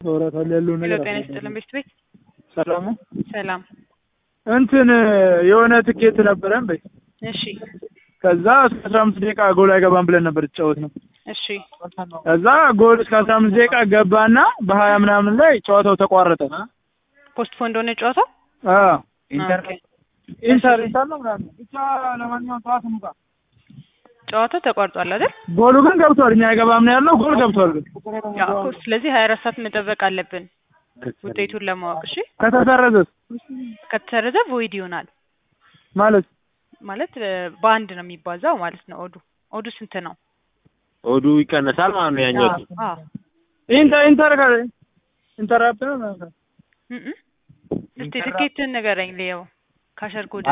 ወራታል ያለው ሄሎ ነገር ጤና ይስጥልን ቤት ቤት ሰላም ነው። ሰላም እንትን የሆነ ትኬት ነበረን በይ እሺ ከዛ እስከ አስራ አምስት ደቂቃ ጎል አይገባም ብለን ነበር የተጫወት ነው። እሺ ከዛ ጎል እስከ አስራ አምስት ደቂቃ ገባና በሀያ ምናምን ላይ ጨዋታው ተቋረጠ። ፖስት ፎን እንደሆነ ጨዋታው አዎ ኢንተር ኢንተር ኢንተር ነው ምናምን ብቻ ለማንኛውም ጠዋት እንውጣ። ጨዋታው ተቋርጧል አይደል? ጎሉ ግን ገብቷል። እኛ አይገባም ነው ያለው። ጎል ገብቷል ግን ያው እኮ ስለዚህ ሀያ አራት ሰዓት መጠበቅ አለብን ውጤቱን ለማወቅ እሺ። ከተሰረዘስ ከተሰረዘ ቮይድ ይሆናል ማለት ማለት እ፣ በአንድ ነው የሚባዛው ማለት ነው። ኦዱ ኦዱ ስንት ነው? ኦዱ ይቀነሳል ማለት ነው ያኛው አዎ ኢንተር ኢንተር ካለ ኢንተር አፕ ነው ምናምን እም እም። እስቲ ትኬትን ንገረኝ ልየው ካሸር ኮድ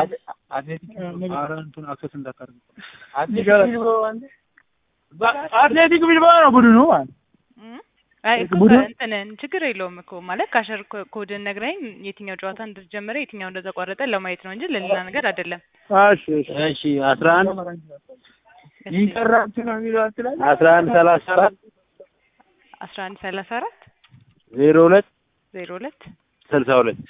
አትሌቲክ ቢልባኦ ነው ቡድኑ ማለት አይ እኮ ቡድን- እንትን ችግር የለውም እኮ ማለት ካሸር ኮ- ኮድን ነግረኝ የትኛው ጨዋታ እንደተጀመረ የትኛው እንደተቋረጠ ለማየት ነው እንጂ ለሌላ ነገር አይደለም። እሺ እሺ እሺ አስራ አንድ እስቲ ኢንተር አፕ ነው የሚለው አትላይ አስራ አንድ ሰላሳ አራት አስራ አንድ ሰላሳ አራት ዜሮ ሁለት ዜሮ ሁለት ስልሳ ሁለት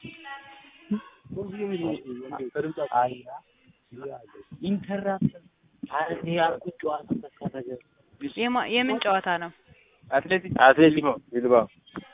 የማ- የምን ጨዋታ ነው? አትሌቲክ ቢልባኦ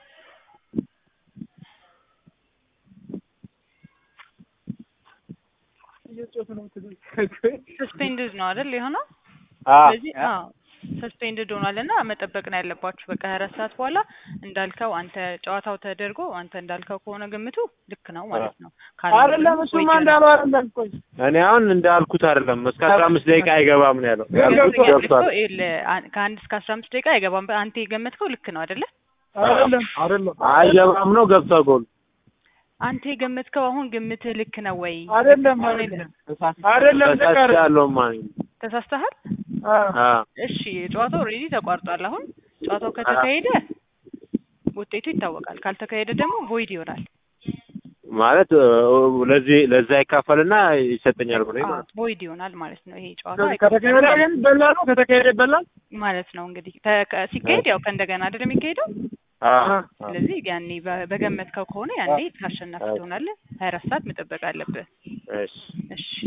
ሰስፔንድድ ነው አይደል የሆነው? አ ስለዚህ አዎ ሰስፔንድድ ሆኗል እና መጠበቅ ነው ያለባችሁ። በቃ ሀያ አራት ሰዓት በኋላ እንዳልከው አንተ ጨዋታው ተደርጎ አንተ እንዳልከው ከሆነ ግምቱ ልክ ነው ማለት ነው። ካልሆነ አይደለም ደግሞ እሱማ ወይ እንዳለው አይደለም ቆይ እኔ አሁን እንዳልኩት አይደለም እስከ አስራ አምስት ደቂቃ አይገባም ነው ያለው ገብቶኛል እኮ ገብቷል ይኸውልህ፣ አን- ከአንድ እስከ አስራ አምስት ደቂቃ አይገባም። አንተ የገመትከው ልክ ነው አይደለ? አይደለም አይደለም አይገባም ነው ገብቷል ጎል አንተ የገመትከው አሁን ግምትህ ልክ ነው ወይ? አይደለም አይደለም አይደለም ልክ አይደለም ያለው ማለት ነው ተሳስተሃል? አዎ አ እሺ ጨዋታው ኦልሬዲ ተቋርጧል። አሁን ጨዋታው ከተካሄደ ውጤቱ ይታወቃል። ካልተካሄደ ደግሞ ቮይድ ይሆናል። ማለት እ፣ ለዚህ ለዛ ይካፈልና ይሰጠኛል ብሎ አዎ ማለት ነው ቮይድ ይሆናል ማለት ነው። ይሄ ጨዋታ ከተካሄደ ግን ይበላል ነው ከተካሄደ ይበላል ማለት ነው እንግዲህ ተ- ከ- ሲካሄድ ያው ከእንደገና አይደል የሚካሄደው። አ ስለዚህ ያኔ በ- በገመትከው ከሆነ ያኔ አሸናፊ ትሆናለህ። ሀያ አራት ሰዓት መጠበቅ አለብህ። እሺ እሺ